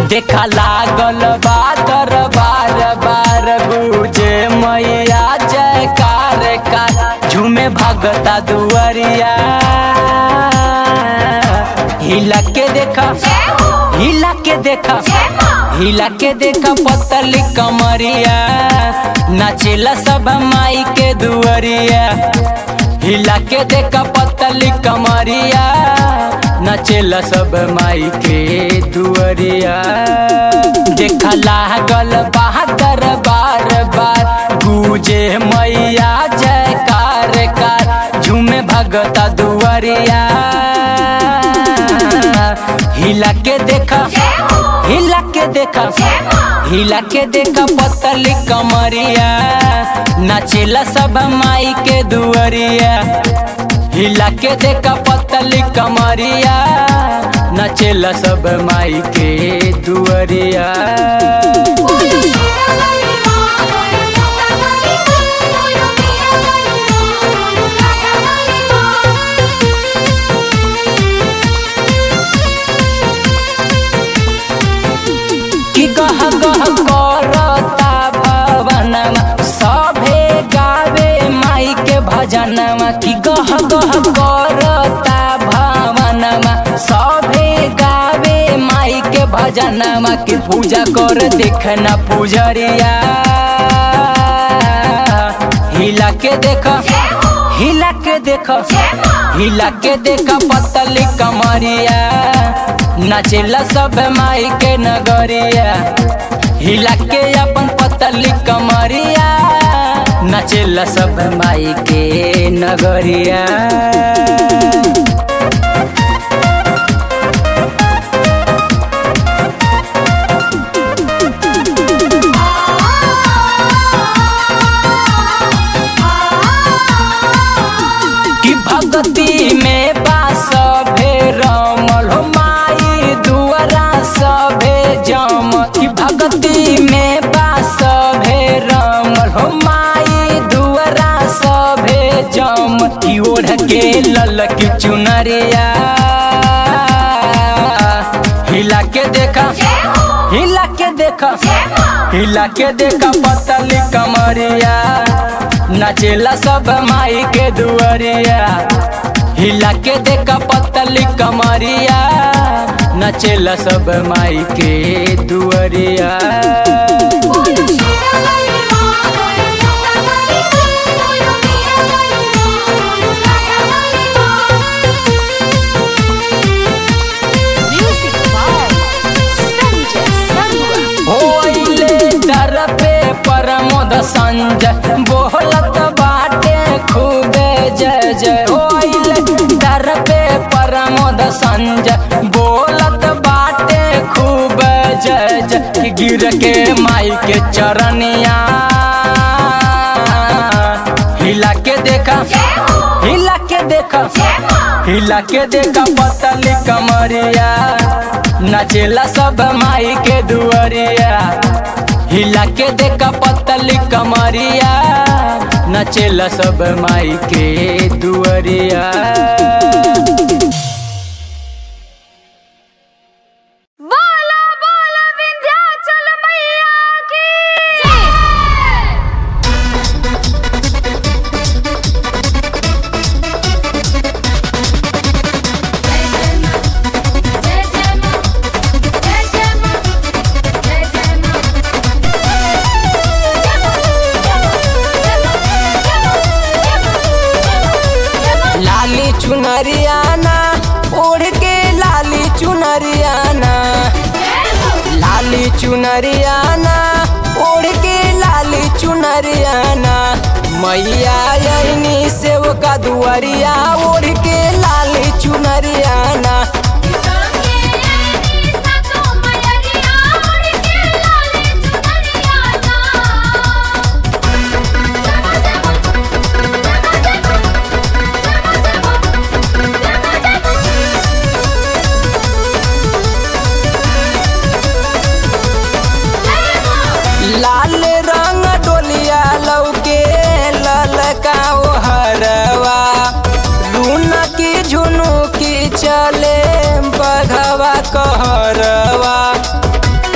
देखा लागल बा दरबार बार गुजे मैया जयकार कार झूमे भगता दुआरिया हिला के देखा हिला के देखा हिला के देखा पतली कमरिया नाचेला सब माई के दुआरिया हिला के देखा पतली कमरिया नचेला सब माई के दुआरिया देखा लागल बहादुर बार बार गुजे मैया जयकार कार झूमे भगता दुआरिया हिला के देखा हिला के देखा हिला के देखा पतली कमरिया नाचेला सब माई के दुआरिया हिला के देखा पतली कमरिया नचेला सब माई के दुआरिया कि गह गह करता भवनमा सभे गावे माई के भजनमा कि गह गह करता भवनमा सभे गावे माई के भजनमा कि पूजा कर देखना पुजरिया हिला के देखा हिला के देखा हिला के देखा पतली कमरिया नाचेला सब माई के नगरिया हिला के अपन पतली कमरिया नाचेला सब माई के नगरिया कि भक्ति में बास भे रमल हो माई दुआरा सभे जम कि भक्ति में बास भे रमल हो माई दुआरा सभे जम कि ओढ़ के लल की चुनरिया हिला के देखा हिला के देखा हिला के देखा पतली कमरिया नाचेला सब माई के दुआरिया हिला के देखा पतली कमरिया नाचेला सब माई के दुआरिया Music by Sanjay Sarwa. होइले दर पे परमोद संजय बोलत बाटे खूबे जय जय होइले दर पे परमोद संजय बोलत बाटे खूब जय जय गिर के माई के चरनिया हिला के देखा हिला के देखा हिला के देखा पतली कमरिया नाचेला सब माई के दुआरिया हिला के देखा पतली कमरिया नाचेला सब माई के दुआरिया बोला बोला विंध्याचल मैया की लाली चुनरियाना ओढ़ के लाली चुनरियाना लाली चुनरियाना ओढ़ के लाली चुनरियाना मैया यही सेव का दुआरिया ओढ़ के लाली चुनरियाना लाल रंग डोलिया लौके ललका ओ हरवा लून की झुनु की चले बघवा कहरवा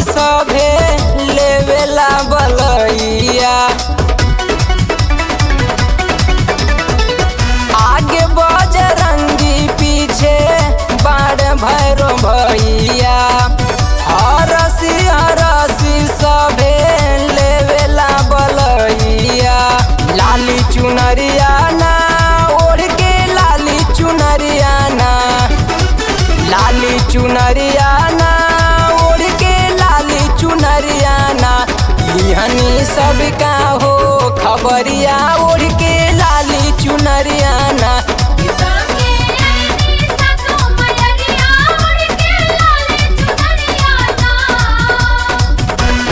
सभे लेवेला बलैया आगे बजरंगी पीछे बाड़ भैरो भैया हरसी हरसी सभे लेवेला बलैया लाली चुनरिया ना ओढ़ के लाली चुनरिया ना लाली चुनरिया ना ओढ़ के लाली चुनरिया ना लिहनी सब का हो खबरिया ओढ़ के लाली चुनरिया ना संगे आईनी सातो मयरिया उड़ के लाले चुनरिया ना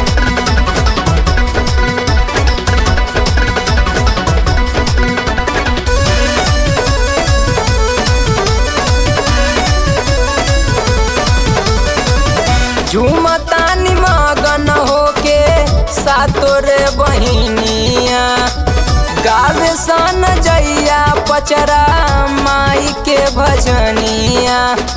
झूमतानी मगन होके सातोरे बहिनिया गावे सन जैया पचरा माई के भजनिया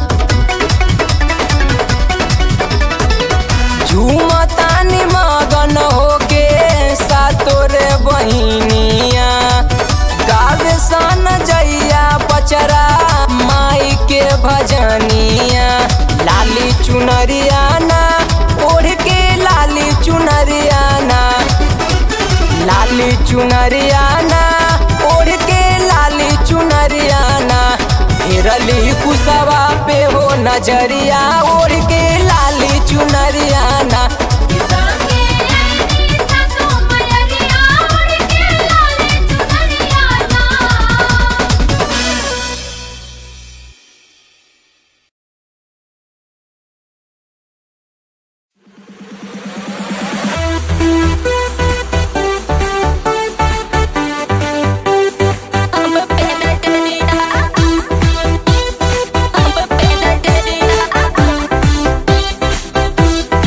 झूमतानी मगन होके सातोरे बहिनिया गावे सन जैया पचरा माई के भजनिया लाली चुनरिया ना ओढ़ के लाली चुनरिया ना लाली चुनरिया ना ओढ़ के लाली चुनरिया ना फेरली कुसवा पे हो नजरिया ओढ़ के लाली चुनरिया ना संगे आईनी सातो मयरिया उड़ के लाले चुनरिया ना Thank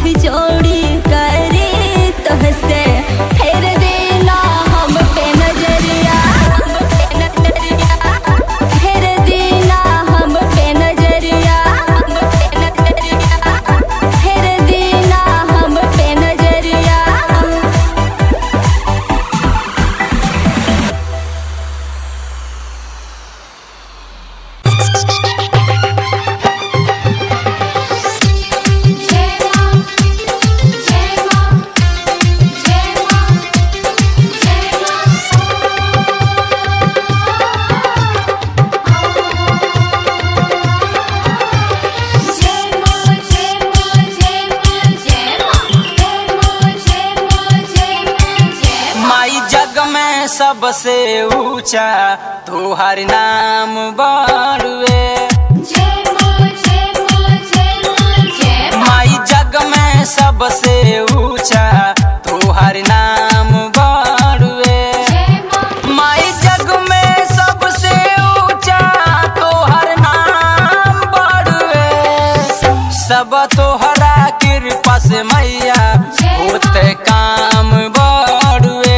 जोड़ी करे तोहसे फेर देना हम पे नजरिया फेर देना हम पे नजरिया फेर देना हम पे नजरिया जय मां जय मां जय मां जय मां जय मां जय मां जय मां जय मां जय मां जय मां जय मां माई जग में सबसे ऊंचा तोहर नाम बाड़ुए जय मां जय मां जय मां जय माई जग में सबसे ऊंचा तोहर नाम बाड़ुए मां माई जग में सबसे ऊंचा तोहर नाम बाड़ुए सब तोहरा कृपा से मैया होते काम बाड़ुए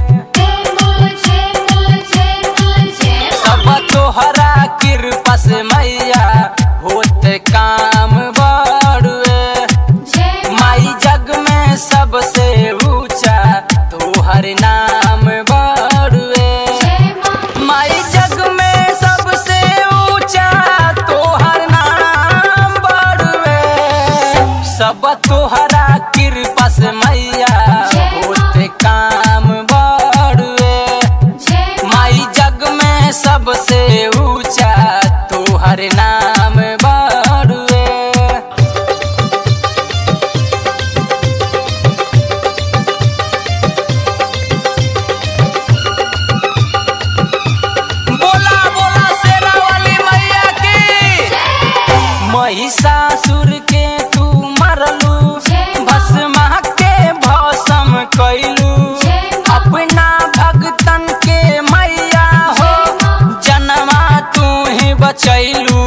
सब तोहरा कृपा से मैया होते काम बाड़ुए माई जग में सबसे ऊंचा तोहर नाम बाड़ुए माई जग में सबसे ऊंचा तोहर नाम बाड़ुए सब तोहरा कृपा से मैया होते काम बाड़ुए माई जग में सबसे ऊंचा तोहर नाम बाड़ुए बोला बोला शेरा वाली मैया की महिषासुर के तू मरलू भस्मा के भस्म कैलू अपना भगतन के मैया हो जनमा तू ही बचैलू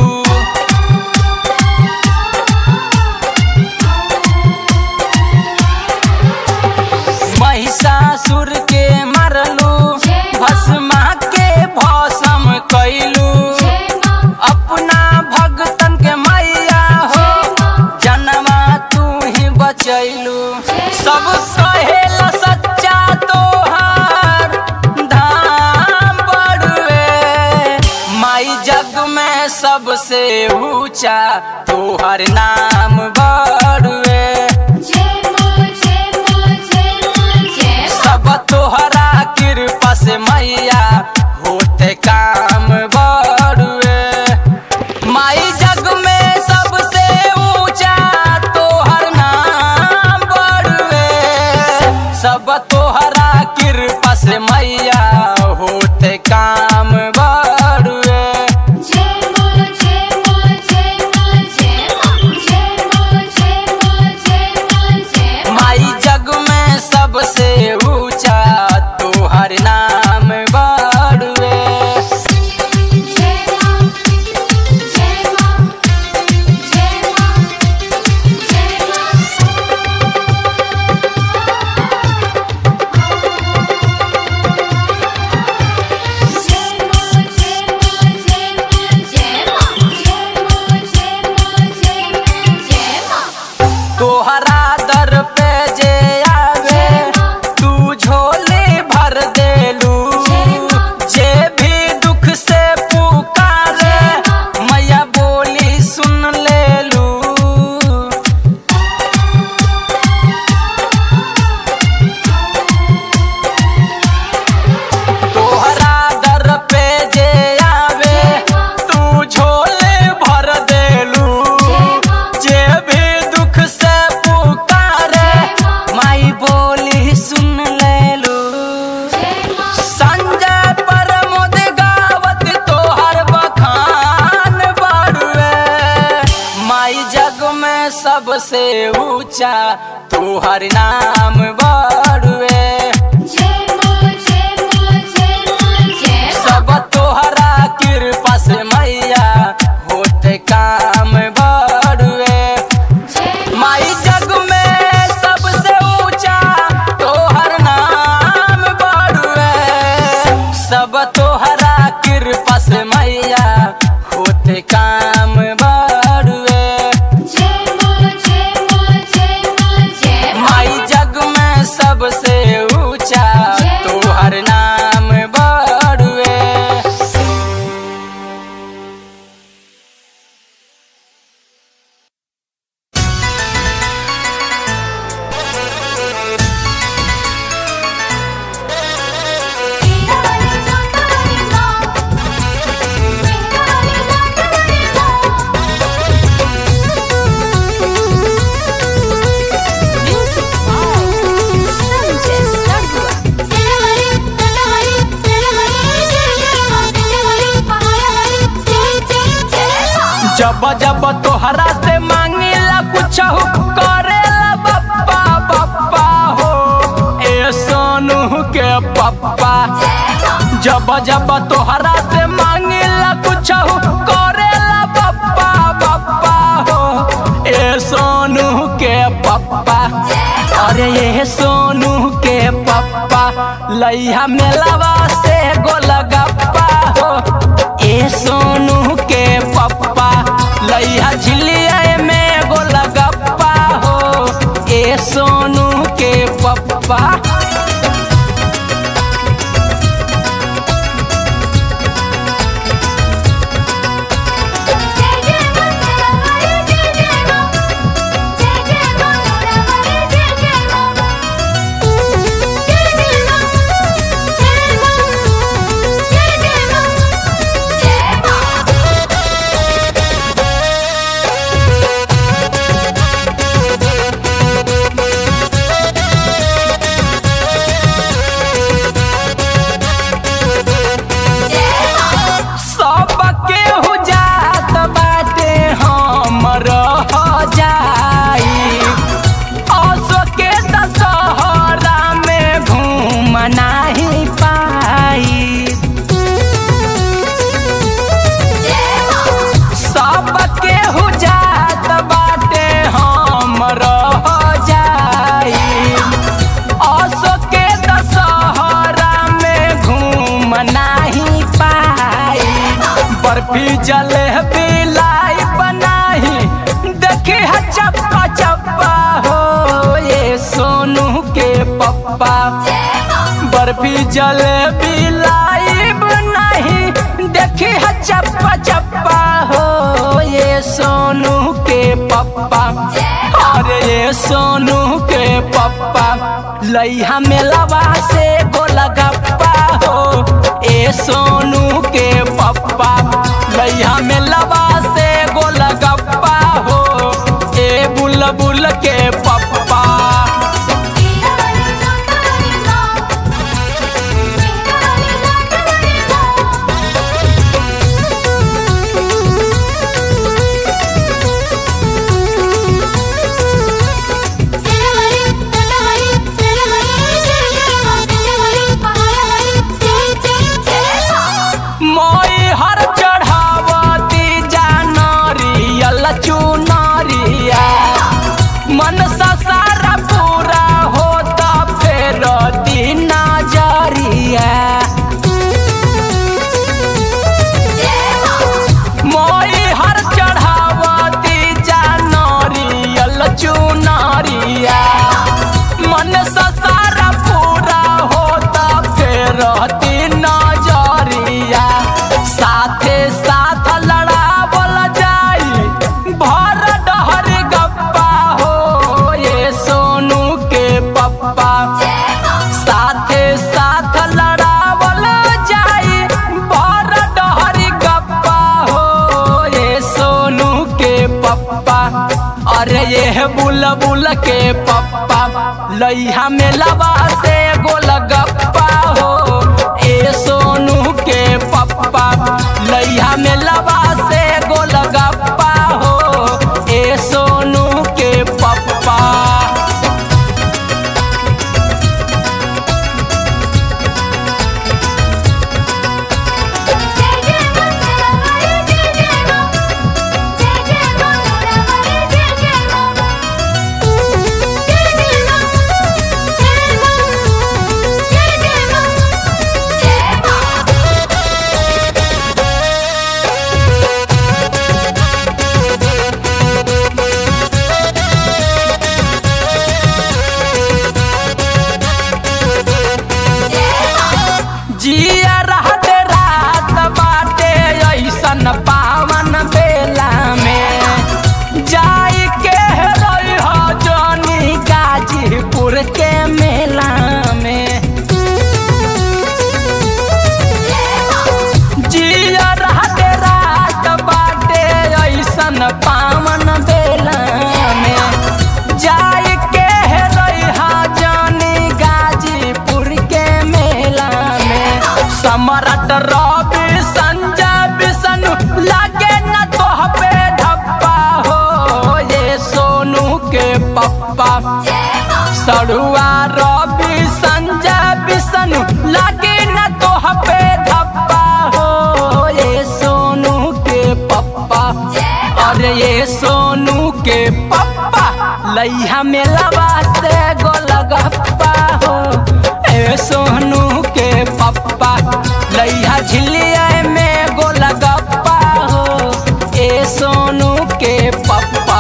महिषासुर के मरलू भस्मा के भस्म कैलू अपना भगतन के मैया हो जनमा तू ही बचैलू सब कहेला सच्चा तोहार धाम बड़ुए माई जग में सबसे ऊंचा तोहर नाम बड़ुए सब तोहरा कृपा से मैया होते काम बड़ुए माई जग में सबसे ऊंचा तोहर नाम बड़ुए सब तोहरा कृपा से मैया होते काम बड़ुए माई जग में सबसे ऊंचा तोहर नाम बड़ुए तोहरा दर पे जे आवे तू झोली भर देलू जे भी दुख से पुकारे मैया बोली सुन लेलू तोहरा दर पे जे आवे तू झोले भर देलू जे भी दुख से पुकारे माई बोली सुन लेलू संजय प्रमोद गावत तोहर बखान बाड़ुए माई जग में सबसे ऊंचा तोहर नाम बाड़ुए सब तोहरा कृपा से मैया होते काम बड़ुए माई जग में जब जब तोहरा से मांगिला कुछ करेला बप्पा बप्पा हो ए सोनू के पप्पा जब जब तोहरा से मांगिला कुछ करेला बप्पा बप्पा हो ए सोनू के पप्पा अरे ये सोनू के पप्पा लैया मेलावा से गोलगप्पा हो ए सोनू के पप्पा लैया झिलिया में गोलगप्पा हो ए सोनू के पप्पा जय जय मस्तकावली जय जय मां जय जय मंगलावली जय जय मां जय जय मां जय मां जय जय मां जय मां सबके हो जात बाटे हम रह जाई असो के दशहरा में घूम नाही पाई सबके हो जात बाटे हम रह जाई असो के दशहरा में घूम नाही पाई बर्फी जलेबी लाई बनाही देखी है चप्पा चप्पा हो ये सोनू के पप्पा बर्फी जलेबी लाई बनाही देखी है चप्पा चप्पा हो ये सोनू के पप्पा अरे ये सोनू के पप्पा लैया मेलावा से गोलगप्पा हो ए सोनू के पप्पा लैया मेलावा से गोलगप्पा हो ए बुलबुल के पप्पा सीरावाली जोतावाली मां सीरावाली लाडवाली मां सीरावाली जोतावाली सीरावाली जय जय मां सीरावाली पहाड़वाली जय जय जय मां मोई हर चढ़ावती जानरियल चुनरिया मन सा सारा पूरा होता फेर दिन नजरिया जय मां मोई हर चढ़ावती जानरियल चुनरिया मन सा सारा पूरा होता फेर दिन नजरिया साथे साथ लड़ावल जाई भर डहर गप्पा हो ये सोनू के पप्पा साथे साथ लड़ावल जाई भर डहर गप्पा हो ये सोनू के पप्पा अरे ये बुलबुल के पप्पा लैया में लबा से गोलगप्पा हो ए सोनू के पप्पा लैया में लबा से गोलगप्पा हो ए सोनू के पप्पा जय जय मस्तकावली जय जय मां जय जय मंगलावली जय जय मां जय जय मां जय मां जय जय मां जय मां पप्पा सड़ुआ रवि संजय विष्णु लागे न तो पे धप्पा हो ये सोनू के पप्पा अरे ये सोनू के पप्पा लैया में लवा से गोलगप्पा हो ए सोनू के पप्पा लैया झिलिया में गोलगप्पा हो ए सोनू के पप्पा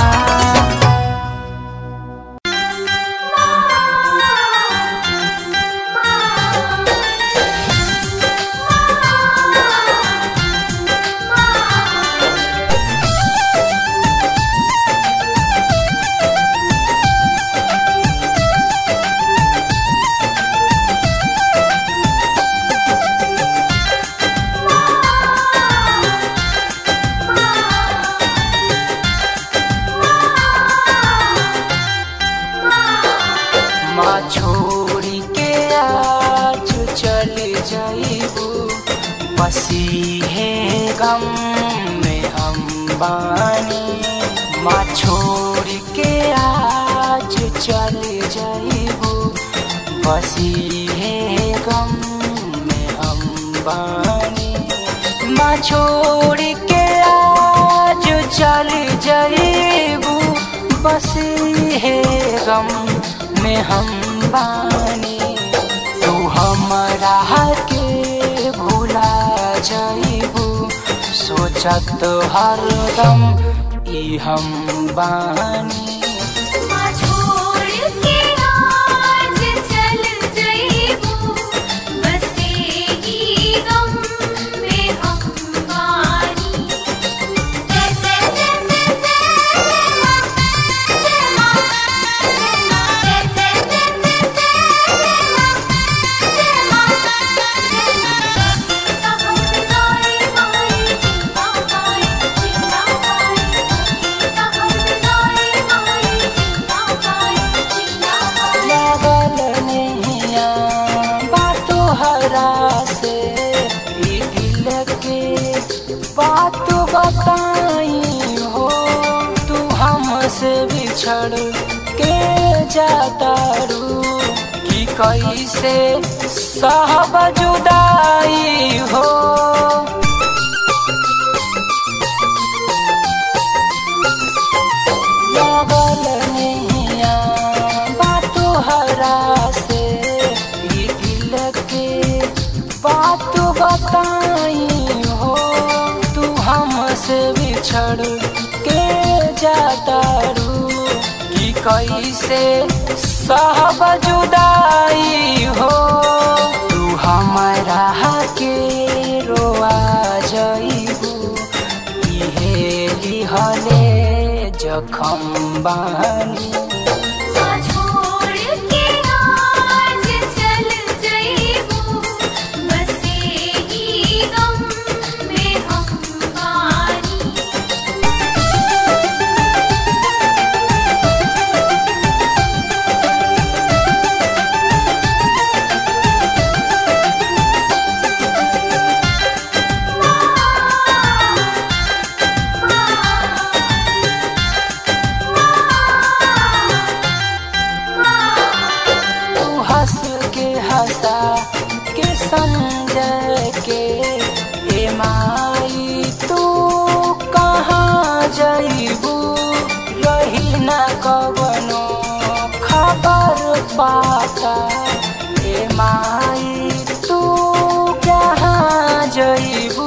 माँ छोड़ी के आज चल जाइबू बसी है गम में हम बानी माँ छोड़ के आज चल जाइबू बसी है गम में हम बानी माँ छोड़ के आज चल जाइबू बसी है गम में हम बानी तू हमरा के भूला जाइबू सोचत हरदम ई हम बानी छोड़ के आज चल जइबू बसे ही गम में हम बानी जय जय जय जय जय मां जय मां जय जय जय जय जय मां जय मां जय मां गाई माई जीवा गाई जीवा गाई गाई माई जीवा गाई जीवा गाई लागल नैया बातो हरा से ई दिल के बात बताई हो तू हमसे बिछड़ के जाता रू कि कैसे सहब जुदाई हो लागल नैया बातो हरा से ई दिल के बात बताई हो तू हमसे बिछड़ के जाता रू कि कैसे सहब जुदाई हो तू हमरा के रोआ जइबू इहे लिहले जखम बानी छोड़ के आज चल जइबू बसे ही गम में हम बानी तू हंस के हंसा के समझ के ए माई तू कहाँ जइबू रही न कवनो खबर पाता ए माई तू कहाँ जइबू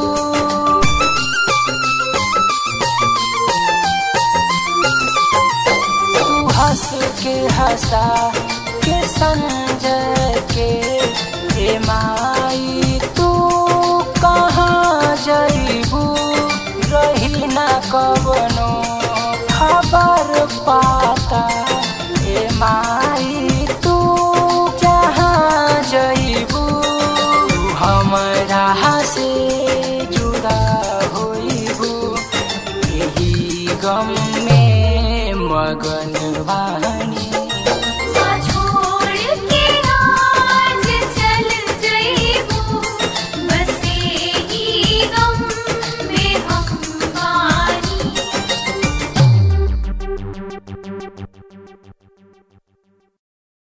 तू हंस के हंसा के समझ के हे माई तू कहाँ जइबू रही न कवनो खबर पाता हे माई तू जहाँ जइबू तू हमरा से जुदा होइबू यही गम में मगन बानी